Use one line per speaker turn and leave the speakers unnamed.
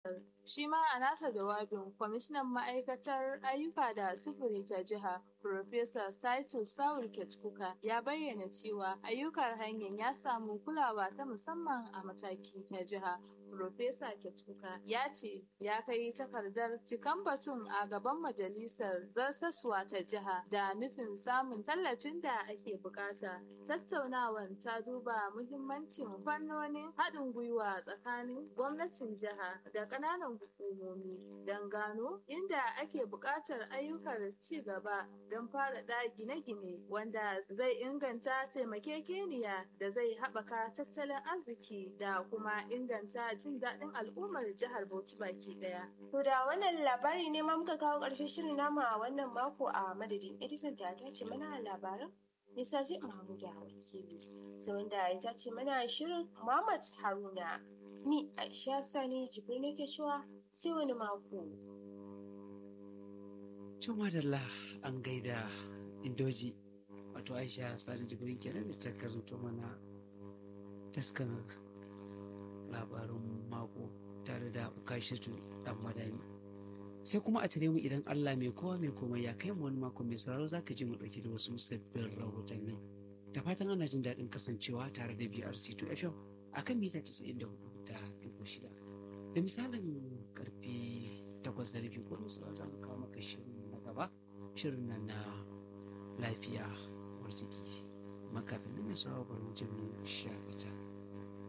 jihar. Shi ma a nasa jawabin kwamishinan ma'aikatar ayyuka da sufuri ta jiha Profesa Titus Saul Ketkuka ya bayyana cewa ayyukan hanyar ya samu kulawa ta musamman a mataki ta jiha. Profesa Ketkuka ya ce ya kai takardar cikan batun a gaban majalisar zartaswa ta jiha da nufin samun tallafin da ake bukata. Tattaunawan ta duba muhimmancin fannonin haɗin gwiwa tsakanin gwamnatin jiha da ƙananan hukumomi don gano inda ake buƙatar ayyukan ci gaba don faɗaɗa gine-gine wanda zai inganta taimakekeniya da zai haɓaka tattalin arziki da kuma inganta jin daɗin al'ummar jihar Bauchi baki ɗaya.
To da wannan labari ne ma muka kawo ƙarshen shirin namu a wannan mako a madadin Edison da ta ce mana labaran Misaje Mahmuda wakili. Sai wanda ya tace mana shirin Muhammad Haruna. Ni Aisha Sani Jibril nake cewa sai wani mako.
Cin madalla an gaida indoji wato Aisha Sani Jibril kenan da ta karanto mana taskan labarin mako tare da Ukashatu dan madami. Sai kuma a tare mu idan Allah mai kowa mai komai ya kai mu wani mako mai sauraro za ka ji mu ɗauki da wasu sabbin rahotanni. Da fatan ana jin daɗin kasancewa tare da BRC2 FM a kan mita 94 da dubu shida. Da misalin karfe takwas da rabi ko da za mu kawo maka shirin na gaba shirin nan na lafiya war jiki. Makafin nan mai sauraro bari mu je mu shakata.